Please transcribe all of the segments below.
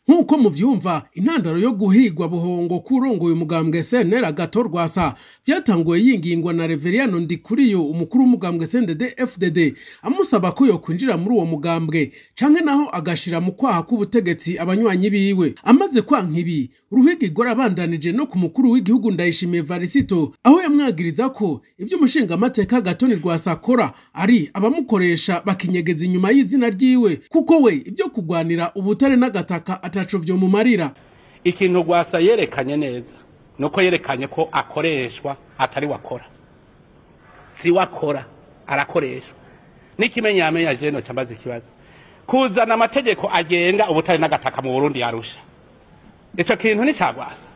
nk'uko muvyumva intandaro yo guhigwa buhongo kurongoye umugambwe SNL Agathon Rwasa vyatanguye yingingwa na Reveriyano Ndikuriyo umukuru w'umugambwe CNDD FDD amusaba ko yokwinjira muri uwo mugambwe canke naho agashira mu kwaha k'ubutegetsi abanywanyi biwe amaze kwanka ibi uruhigirwa arabandanije no ku mukuru w'igihugu Ndayishimiye Varisito aho yamwagiriza ko ivyo umushingamateka Agathon Rwasa akora ari abamukoresha bakinyegeza inyuma y'izina ryiwe kuko we ivyo kugwanira ubutare n'agataka ataco vyomumarira ikintu rwasa yerekanye neza nuko yerekanye ko akoreshwa atari wakora si wakora arakoreshwa n'ikimenyamenya jeno cambaza ikibazo kuzana amategeko agenga ubutare n'agataka mu burundi yarusha ico kintu ni ca rwasa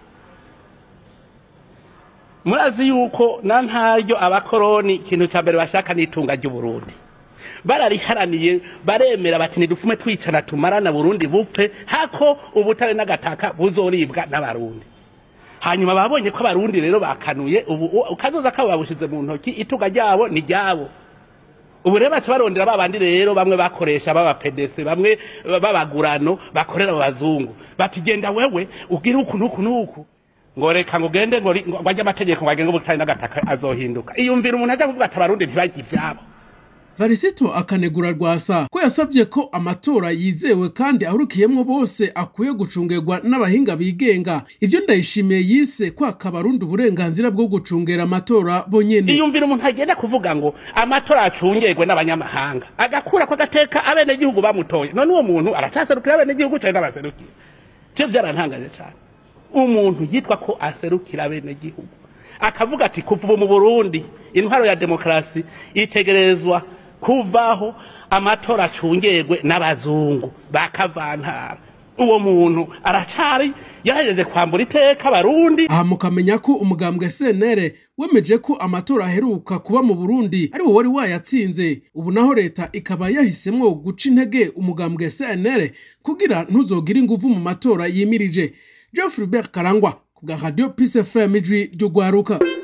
murazi yuko na ntaryo abakoroni ikintu ca mbere bashaka n'itunga ry'uburundi barariharaniye baremera bati nidufume twicana tumarana burundi bupfe hako ubutare n'agataka buzoribwa n'abarundi hanyuma babonye ko abarundi rero bakanuye ubu ukazoza kabo babushize mu ntoki itunga ryabo ni ryabo ubu rero baca barondera babandi rero bamwe bakoresha b'abapedese bamwe b'abagurano bakorera abazungu bati genda wewe ugire uku n'uku n'uku ngo reka ngo ugende ngo ri- ngo ajye amategeko ngo agenge ubutare n'agataka azohinduka iyumvira umuntu ajya kuvuga ati abarundi ntibajye ivyabo Varisito akanegura Rwasa ko yasavye ko amatora yizewe kandi ahurikiyemwo bose akwiye gucungerwa n'abahinga bigenga ivyo ndayishimiye yise kwaka abarundi uburenganzira bwo gucungera amatora bonyene iyumvira umuntu agenda kuvuga ngo amatora acungerwe n'abanyamahanga agakura ko agateka abenegihugu bamutoye none uwo muntu aracaserukira abenegihugu cyane n'abaserukira cyo byarantangaje cyane umuntu yitwa ko aserukira abenegihugu akavuga ati kuva ubu mu burundi intwaro ya demokarasi itegerezwa kuvaho amatora acungerwe n'abazungu bakavantara uwo muntu aracari yahejeje kwambura iteka abarundi aha mukamenya ko umugambwe SNL wemeje ko amatora aheruka kuba mu Burundi ari wo wari wayatsinze ubu naho leta ikaba yahisemwo guca intege umugambwe SNL kugira ntuzogire inguvu mu matora yimirije Geoffrey Bert Karangwa ku bwa Radio Peace FM ijwi ry'ugwaruka